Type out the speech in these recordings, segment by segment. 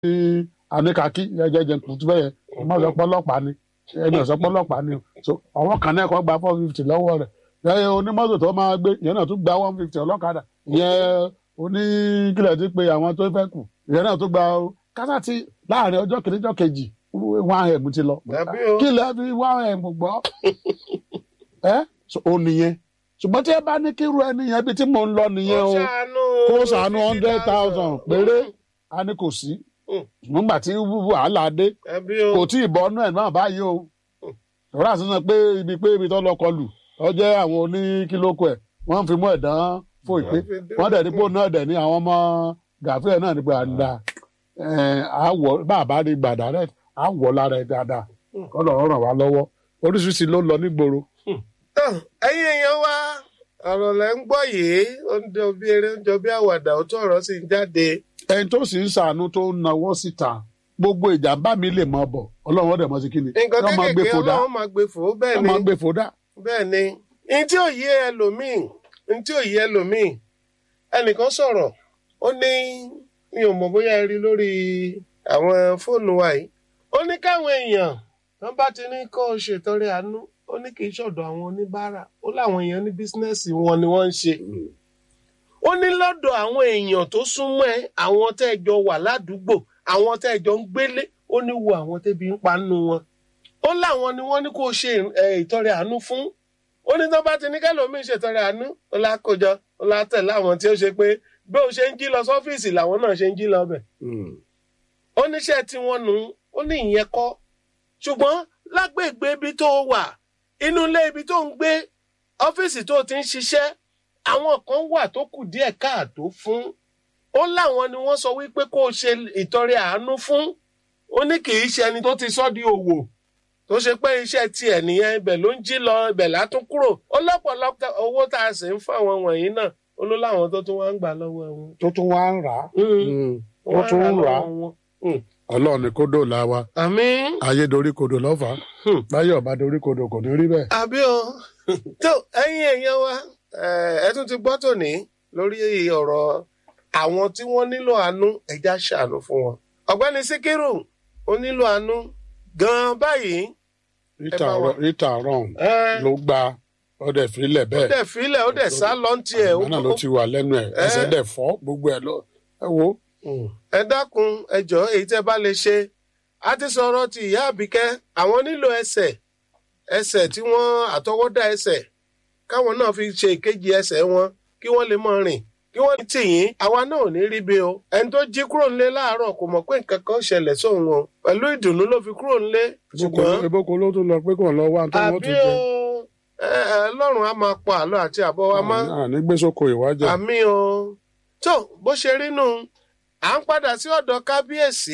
àníkàkí jẹjẹjẹ kùtù bẹ́ẹ̀ ọmọ ọ̀sọ́pọ̀ ọlọ́pàá ni ẹni ọ̀sọ́pọ̀ ọlọ́pàá ni so àwọn kan náà kọ́ gba four fifty lọ́wọ́ rẹ̀ lẹ́yìn onímọ́tò tó máa gbé ìyẹn náà tún gba one fifty ọlọ́kadà ìyẹn oníkìlẹ̀ ti pé àwọn tó fẹ́ kù ìyẹn náà tún gba kásá ti láàrin ọjọ́ kìíní ọjọ́ kejì one m ti lọ Àbí o. kí lẹ́ fi one m gbọ́ ẹ́ so ó nìyẹn ṣùgbọ́n tí ẹ bá ní kírú ẹni yẹn bí tí mò ń lọ nìyẹn o kó sànú hundred thousand péré a ní kò sí Mm. nígbà tí wàhálà dé Àbí o. kò tí ì bọ́ ọ́nú ẹ̀ náà báyìí o ọ̀rọ̀ àṣìṣe pé ibi pé ibi tó lọ kọlù ọ jẹ́ àwọn oníkílókù ẹ̀ wọ́n fi mú ẹ̀dán fò ìpè wọ́n dẹ̀ dípò náà dẹ̀ ní àwọn ọmọ gàfíà náà ní gbàdá àwọ̀ bàbá rí gbàdá rẹ̀ àwọ̀ lára ẹ̀ dáadáa kọ́lọ̀ ràn wá lọ́wọ́ oríṣiríṣi ló lọ nígboro. tán ẹ̀yin èèyàn wa ọ̀rọ̀ lẹ́ ń gbọ́ yìí ó ń jọ bí eré ó ń jọ bí àwàdà ó tó ọ̀rọ̀ sì ń jáde. ẹni tó sì ń ṣàánú tó ń nawọ́ síta gbogbo ìjàmbá mi lè mọ bọ̀ ọlọ́run ọ̀dẹ̀ mọ́ sí kíni nǹkan Yọ́ máa gbé kéékèèké fòdà ọlọ́run máa gbé fò ó bẹ́ẹ̀ ẹ ni máa gbé fòdà bẹ́ẹ̀ ni ní tí ò yé ẹlòmíì ní tí ò yé ẹlòmíì ẹnìkan sọ̀rọ̀ ó ní mi ò mọ̀ bóyá ẹ rí lórí àwọn fóònù wa yìí ó ní káwọn èèyàn wọn bá ti ní kó o ṣètọrẹ àánú ó ní kì í ṣọ̀dọ̀ àwọn oníbàárà ó láwọn èèyàn ní bísínẹ́sì wọn ni wọ́n ń ṣe ó ní lọ́dọ̀ àwọn èèyàn tó súnmọ́ ẹ àwọn tẹ́ ẹ jọ wà ládùúgbò àwọn tẹ́ ẹ jọ ń gbélé ó ní wo àwọn tẹ́bi ń pa nínú wọn ó láwọn ni wọ́n ní kó o ṣe ẹ, ìtọrẹ àánú fún ó ní tó bá ti ní kẹlòmíín ṣètọrẹ àánú ó lákòjọ ó látẹ̀ láwọn tí ó ṣe pé bí ó ṣe ń jí lọ sọ́fíìsì làwọn náà ṣe ń jí lọ bẹ̀ ó níṣẹ́ tí wọ́n nu ó ní ìyẹn kọ́ ṣùgbọ́n lágbègbè ibi tó wà inú ilé ibi tó ń gbé ọ́fíìsì tó ti ń ṣiṣẹ́ àwọn kan wà tó kù díẹ̀ káàtó fún ó láwọn ni wọ́n sọ wípé kó o ṣe ìtọrẹ àánú fún ó ní kì í ṣe ẹni tó ti sọ́ di òwò tó ṣe pé iṣẹ́ tiẹ̀ nìyẹn ibẹ̀ ló ń jí lọ ibẹ̀ látún kúrò ó lọ́pọ̀lọpọ̀ owó tá a sì ń fún àwọn wọ̀nyí náà ó ló láwọn tó tún wá ń gbà lọ́wọ́ wọn. tó tún wá ń rà á wọ́n tún ń rà á. lọ́wọ́ wọn. ọlọ́run ni kó dòòlà wa àmín. ayé dorí kodò lọ́fà Hmm. báyọ̀ bá dorí kodò kò ní rí bẹ́ẹ̀. àbí o tó ẹ̀yin èèyàn wa eh, ẹ tún ti gbọ́ tòní lórí ọ̀rọ̀ àwọn tí wọ́n nílò àánú ẹja ṣàánú fún wọn. ọ̀gbẹ́ni síkírù ó nílò àánú gan-an báyìí. rita bá wa- Ro- rita ron Eh, ló gba ọdẹ fílẹ̀ ó bẹ́ẹ̀ dẹ̀ filẹ̀ ó dẹ̀ sá lọ́ntì ẹ̀. àgbà náà ló ti wà lẹ́nu ẹ̀ ẹsẹ̀ dẹ̀ fọ́ gbogbo ẹ̀ lọ ẹ wo ẹ dákun ẹ jọ̀ọ́ èyí tẹ́ bá lè ṣe a ti sọ̀rọ̀ ti ìyá àbíkẹ́ àwọn nílò ẹsẹ̀ ẹsẹ̀ tí wọ́n àtọwọ́dá ẹsẹ̀ káwọn náà fi ṣe ìkejì ẹsẹ̀ wọn kí wọ́n lè mọ rìn kí wọ́n ní tìyín àwa náà ò ní rí bí o ẹni tó jí kúrò nílé láàárọ̀ kò mọ̀ pé nǹkan kan ṣẹlẹ̀ sóun o pẹ̀lú ìdùnnú ló fi kúrò nílé ṣùgbọ́n ebóko ló tún lọ pé kò lọ wá tó wọ́n àbí ti o jẹ ẹ ẹ lọ́rùn á máa pa àlọ́ àti àbọ̀ wa mọ́ àní gbèsòkò ìwájà àmì o tó bó ṣe rí nù à ń padà sí ọ̀dọ̀ kábíyèsí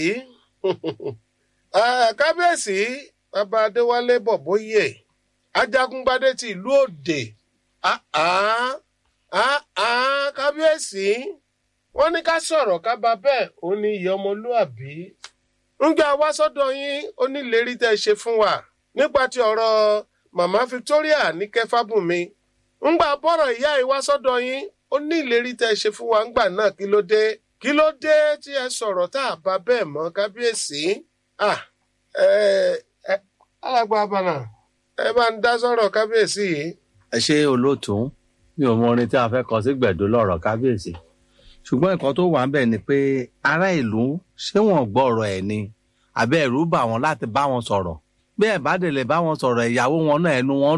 Eh, kábíyèsí bàbá adéwálé bọ̀bóyè ajagungbadé ti ìlú òde Ah, ah, ah, ah, kábíyèsí wọ́n ní ká sọ̀rọ̀ ká bá bẹ́ẹ̀ ó ní ìyá ọmọlúàbí ńgbà wá sọ́dọ̀ yín ó ní ìlérí tẹ́ ẹ ṣe fún wa nípa ti ọ̀rọ̀ màmá victoria ní kẹfàbùnmi ńgbà bọ́rọ̀ ìyá yìí wá sọ́dọ̀ yín ó ní ìlérí tẹ́ ẹ ṣe fún wa ńgbà náà kí ló dé kí ló dé tí ẹ sọ̀rọ̀ tá a bá bẹ́ẹ̀ mọ́ kábíyèsí ah ẹ ẹ alàgbà abànà ẹ bá ń dá sọ̀rọ̀ kábíyèsí yìí. ẹ ṣe olóòtú mi ò mọ orin tí a fẹ́ kọ sí gbẹ̀dú lọ́rọ̀ kábíyèsí ṣùgbọ́n nǹkan tó wà ń bẹ̀ ni pé ará ìlú ṣé wọ́n gbọ́ ọ̀rọ̀ ẹ̀ ni àbẹ́ ẹ̀rú bà wọ́n láti bá wọn sọ̀rọ̀ bí ẹ̀ bá délé bá wọn sọ̀rọ̀ ìyàwó wọn náà ẹnu wọn